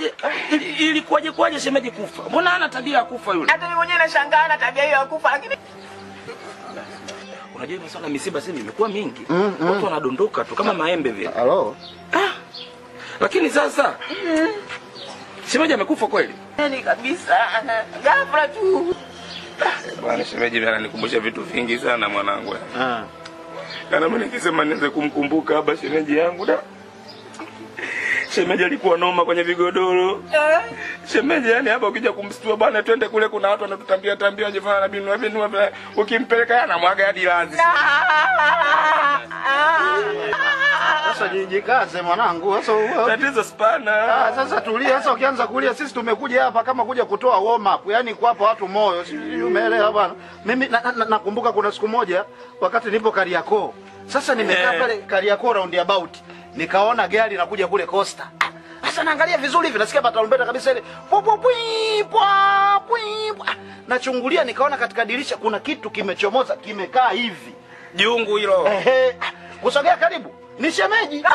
Ili- Ilikuwaje kwaje shemeji kufa? Mbona hana tabia ya kufa yule? Hata mimi mwenyewe nashangaa na tabia hiyo ya kufa, lakini Unajua hivi masuala ya misiba sasa hivi imekuwa mingi. Watu wanadondoka tu kama maembe vile. Halo. Lakini sasa shemeji amekufa kweli? yani kabisa ghafla tu. Bwana shemeji mimi ananikumbusha vitu vingi sana mwanangu. Ah. Kana mimi nikisema nianze kumkumbuka haba shemeji yangu da. Shemeji alikuwa noma kwenye vigodoro. Shemeji yani hapa ukija kumstua bwana twende kule kuna watu wanatutambia tambia jifanya na binu binu ukimpeleka yana mwaga hadi lazi. Sasa jikaze mwanangu. Sasa u- Tatizo spana. Ah, sasa tulia sasa ukianza kulia sisi tumekuja hapa kama kuja kutoa warm up, yani kuwapa watu moyo. Sijui umeelewa bwana. Mimi nakumbuka na, na, nakumbuka kuna siku moja wakati nipo Kariakoo. Sasa nimekaa Eh. pale Kariakoo roundabout. Nikaona gari inakuja kule Costa. Ah, Sasa naangalia vizuri hivi nasikia batarumbeta kabisa ile. Pwa pwa pwi pwa pwi. pwa. Nachungulia nikaona katika dirisha kuna kitu kimechomoza kimekaa hivi. Jungu hilo. Ehe, ah, kusogea karibu. Ni shemeji.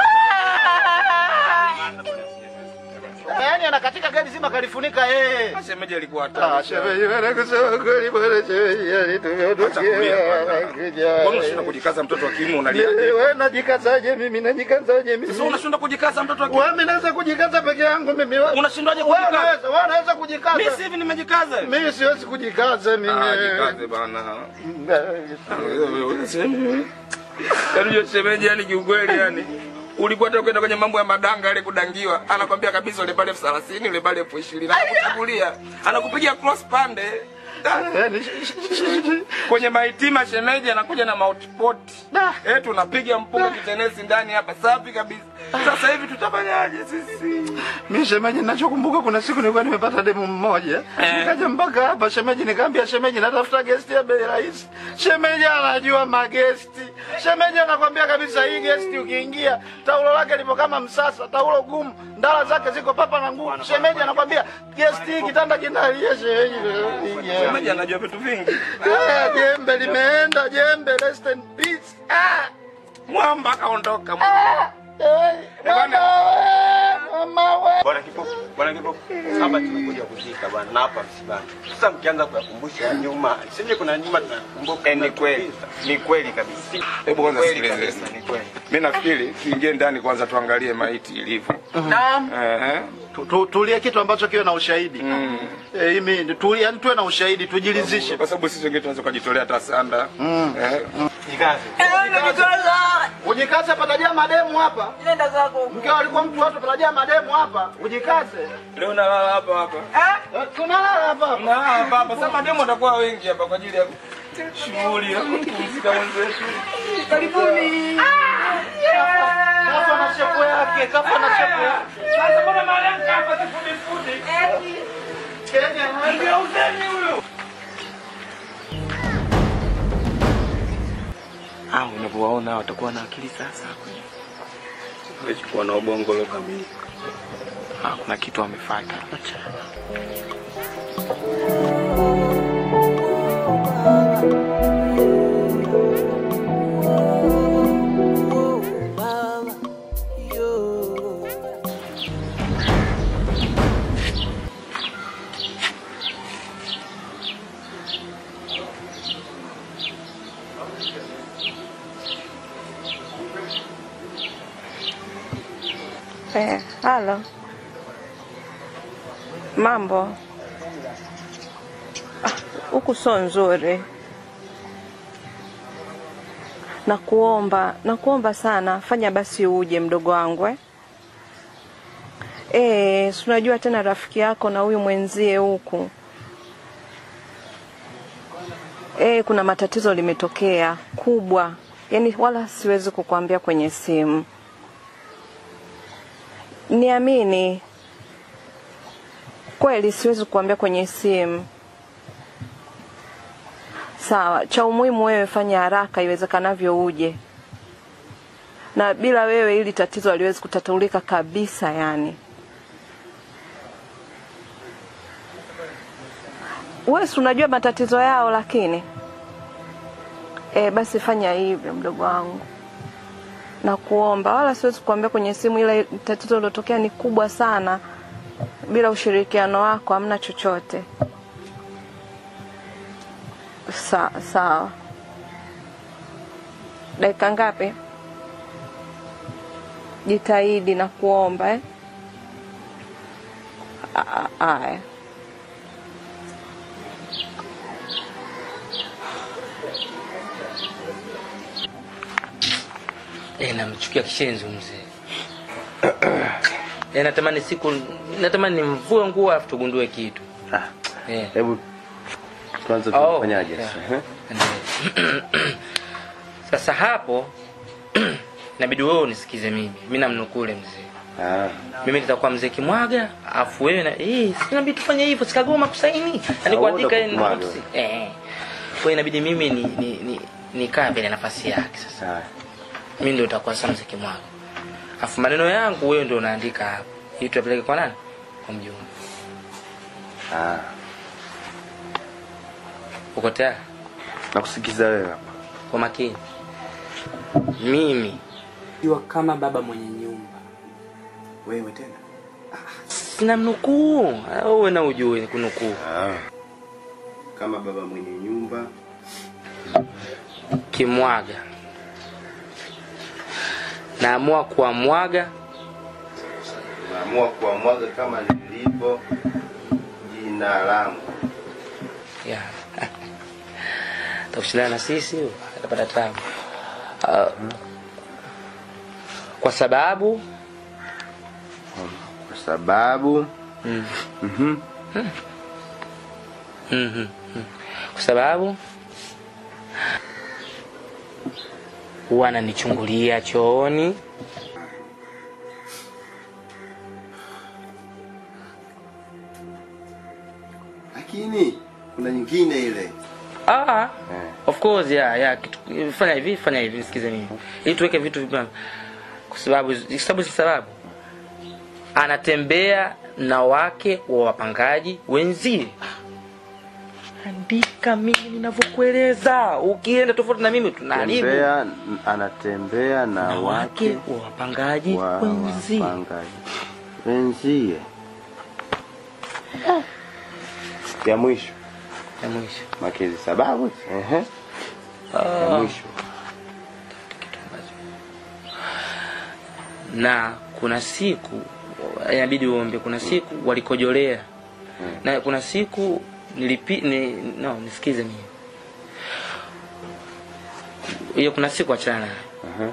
Yaani anakatika gari zima kalifunika yeye. Shemeji alikuwa Ah, hatari. shemeji bwana kusema kweli bwana shemeji yani Acha kulia bwana. tumeondokia. Mbona unashinda kujikaza mtoto wa kiume unalia? Wewe najikazaje mimi najikazaje mimi? Sasa unashinda kujikaza mtoto wa kiume. Wewe mimi naweza kujikaza peke yangu mimi. Unashindwaje Wewe kujikaza? unaweza, wewe unaweza kujikaza. Mimi si hivi nimejikaza. Mimi siwezi kujikaza mimi. Ah, jikaze bana. Yaani hiyo shemeji yani kiukweli yani. Ulikuwa hata kwenda kwenye mambo ya madanga ile kudangiwa, anakwambia kabisa ule pale elfu thelathini ule pale elfu ishirini anakuchukulia, anakupigia cross pande Yaani, kwenye maitima. Shemeji anakuja na mautpot Da. eh, tunapiga mpunga kitenesi ndani hapa, safi kabisa. Sasa hivi tutafanyaje sisi? Mimi shemeji, ninachokumbuka kuna siku nilikuwa nimepata demu mmoja Eh. nikaja mpaka hapa shemeji, nikamwambia shemeji, natafuta gesti ya bei rahisi. Shemeji anajua magesti. Shemeji anakwambia kabisa, hii gesti ukiingia, taulo lake lipo kama msasa, taulo gumu, ndala zake ziko papa na ngumu. Shemeji anakwambia gesti hii kitanda kinalia. Shemeji Shemeji anajua vitu vingi. Eh, jembe limeenda, jembe rest in peace. Ah, Mwamba akaondoka. eh, mama we, mama we. Bwana Kipofu, bwana Kipofu, hapa tunakuja kuzika bwana, na hapa msibani. Sasa mkianza kuyakumbusha ya nyuma, sije kuna nyuma tunakumbuka. Eh, ni kweli, ni kweli kabisa. Hebu kwanza Kweli sikilize. kabisa, ni kweli. Mimi nafikiri tuingie ndani kwanza tuangalie maiti ilivyo. Naam. Eh. Tu- tu- Tulie kitu ambacho kiwe na ushahidi. Mm. Eh, imi tu, yani tuwe na ushahidi tujilizishe. Kwa sababu sisi wengine tunaweza kujitolea hata sanda. Eh. Jikaze. Eh, najikaza. Ujikaze patajaa mademu hapa. Nenda zako. Mkeo alikuwa mtu watu patajaa mademu hapa. Ujikaze. Leo nalala hapa hapa. Eh? Eh, Tunalala hapa. Na hapa hapa sasa demo watakuwa wengi hapa kwa ajili ya shughuli ya kupumzika mwenzetu. Karibuni. Kafa na shepu yake, kafa na shepu yake. Sasa mbona mahali hapa sifundi fundi? Kenya, Ndio uzeni huyo. Ah, unavyowaona watakuwa na akili sasa. Umechukua na ubongo leo kamili. Ah, kuna kitu wamefuata. Eh, halo. Mambo. Ah, Huku sio nzuri. Nakuomba, nakuomba sana, fanya basi uje mdogo wangu eh. Eh, si unajua tena rafiki yako na huyu mwenzie huku. Eh, kuna matatizo limetokea kubwa. Yaani wala siwezi kukuambia kwenye simu. Niamini, kweli siwezi kuambia kwenye simu. Sawa, cha umuhimu wewe fanya haraka iwezekanavyo uje, na bila wewe hili tatizo haliwezi kutatulika kabisa. Yani wewe si unajua matatizo yao, lakini e, basi fanya hivyo mdogo wangu na kuomba, wala siwezi kuambia kwenye simu, ila tatizo lilotokea ni kubwa sana. bila ushirikiano wako hamna chochote. Sa, sawa. Dakika ngapi? Jitahidi na kuomba eh? A- a- Aya. Eh, namchukia kishenzi mzee. Eh, natamani siku natamani nimvue nguo afu tugundue kitu. Ah, Eh. Hebu kwanza Oh, tunafanyaje yeah. sasa? eh? Endelee. Sasa hapo inabidi wewe unisikize mimi. Mimi namnukuu yule mzee. Ah, Mimi nitakuwa mzee Kimwaga, afu wewe na eh, si inabidi tufanye hivyo, sikagoma kusaini. Yaani Ah, kuandika wewe yeye ndo notes. Eh. Kwa hiyo inabidi mimi ni ni ni nikaa mbele nafasi yake sasa. sawa. Mimi ndio utakuwa sasa mzee Kimwaga. Afu maneno yangu wewe ndio unaandika hapo. Ili tupeleke kwa nani? Kwa mjumbe. Ah, Uko tayari? nakusikiza wewe hapa. Kwa makini. Mimi Jua kama baba mwenye nyumba. Wewe tena? sina mnukuu. Ah, Wewe na ujue kunukuu. Ah. Kama baba mwenye nyumba Kimwaga. Naamua kuamwaga naamua kuamwaga kama lilivyo jina langu. ya takushindana na sisi huyo, atapata tabu. Ah, kwa sababu Kwa sababu mm, mhm, mhm, mhm. kwa sababu huwa ananichungulia chooni lakini kuna nyingine ile Ah, eh. of course yeah, yeah. Kitu, fanya hivi, fanya hivi, nisikize mimi. Ili tuweke vitu vipana. Kwa sababu kwa sababu si sababu. Anatembea na wake wa wapangaji wenzie. Andika mimi ninavyokueleza. Ukienda tofauti na mimi tunaharibu. Tembea, anatembea na Na wake wake wa wapangaji wa wenzie. wapangaji wenzie. Ya mwisho Ya mwisho. makezi sababu ehe, ya Ah. mwisho na kuna siku inabidi uombe kuna siku walikojolea na kuna siku nilipi ni, no nisikize mimi hiyo kuna siku achana nayo Aha.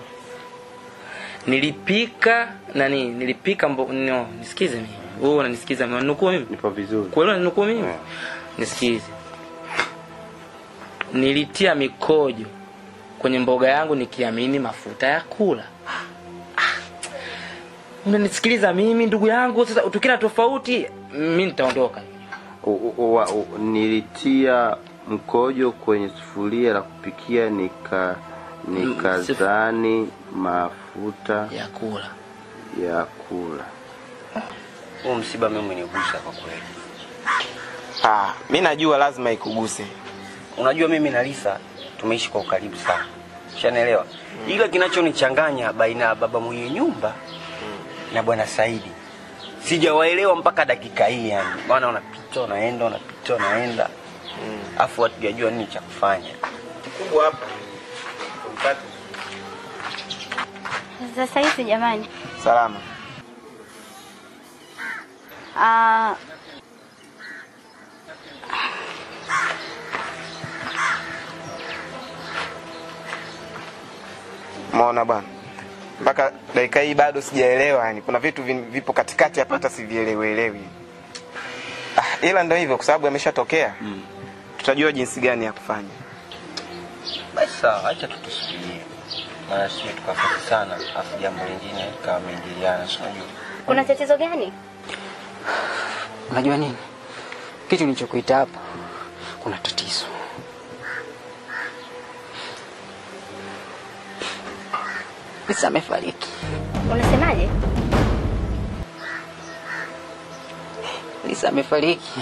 nilipika nani nilipika mbo, no nisikize mimi wewe unanisikiza mimi nukuu mimi nipo vizuri kweli nukuu mimi Yeah. nisikize nilitia mikojo kwenye mboga yangu nikiamini mafuta ya kula Ah, unanisikiliza mimi ndugu yangu sasa tukina tofauti mi nitaondoka U- u- wa- u- nilitia mkojo kwenye sufuria la kupikia nika nikazani mafuta ya kula ya kula huu msiba mimi umenigusa kwa kweli Ah, mi najua lazima ikuguse. unajua mimi na Lisa tumeishi kwa ukaribu sana ushanielewa ila kinachonichanganya baina ya baba mwenye nyumba na bwana Saidi sijawaelewa mpaka dakika hii yani maana unapita unaenda unapita unaenda afu hatujajua nini cha kufanya Kubwa hapa. Tumpate. Sasa hizi jamani, Salama. ah, Umeona bwana. Mpaka dakika hii bado sijaelewa yani. Kuna vitu vin- vipo katikati hapa hata sivielewelewi. Ah, ila ndio hivyo kwa sababu yameshatokea. Tutajua jinsi gani ya kufanya. basi sawa acha tutusubirie maana sio tukafika sana afu jambo lingine kama meingiliana si unajua kuna tatizo gani? Unajua nini? Kitu nilichokuita hapa kuna tatizo. Lisa amefariki. Unasemaje? Lisa amefariki.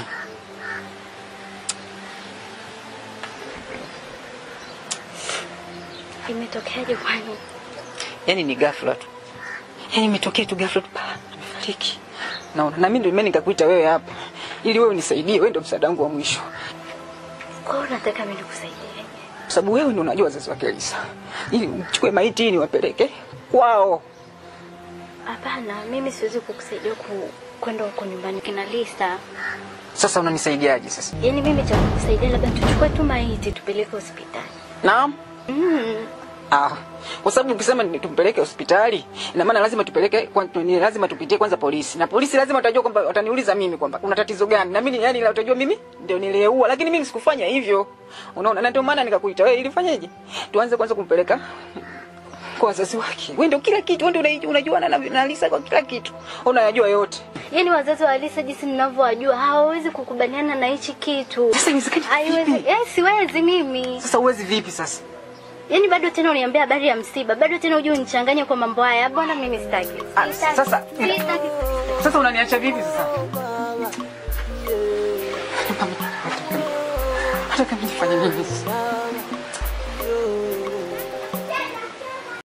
Imetokeaje kwani? Yaani ni ghafla tu. Yaani imetokea tu ghafla tu. pa, Amefariki. naona na mimi ndio mimi nikakuita wewe hapa ili wewe unisaidie, wewe ndio msaada wangu wa mwisho, Kwa hiyo unataka mimi nikusaidie? kwa sababu wewe ndio unajua wazazi wake Lisa, ili mchukue maiti niwapeleke kwao. Hapana, mimi siwezi kukusaidia ku kwenda huko nyumbani kina Lisa. Sasa unanisaidiaje sasa? Yaani mimi cha kukusaidia labda tuchukue tu maiti tupeleke hospitali. Naam. Mm. Ah, kwa sababu ukisema ni tumpeleke hospitali, ina maana lazima tupeleke kwa, ni lazima tupitie kwanza polisi. Na polisi lazima watajua kwamba wataniuliza mimi kwamba kuna tatizo gani. Na mimi yani watajua mimi ndio niliyeua, lakini mimi sikufanya hivyo. Unaona? Na ndio maana nikakuita wewe ili fanyeje? Tuanze kwanza kumpeleka kwa wazazi wake. Wewe ndio kila kitu, wewe ndio unajua na, na Lisa kwa kila kitu. Unayajua yote. Yaani wazazi wa Lisa jinsi ninavyowajua hawawezi kukubaliana na hichi kitu. Sasa iwezekani Haiwezi. vipi? Eh, siwezi mimi. Sasa uwezi vipi sasa? Yaani bado tena uniambia habari ya msiba, bado tena uje unichanganye kwa mambo haya. Bwana mimi sitaki. Ah, Sitaki. sasa- Sitaki. Sasa unaniacha vipi sasa? Hata kama nifanye nini sasa?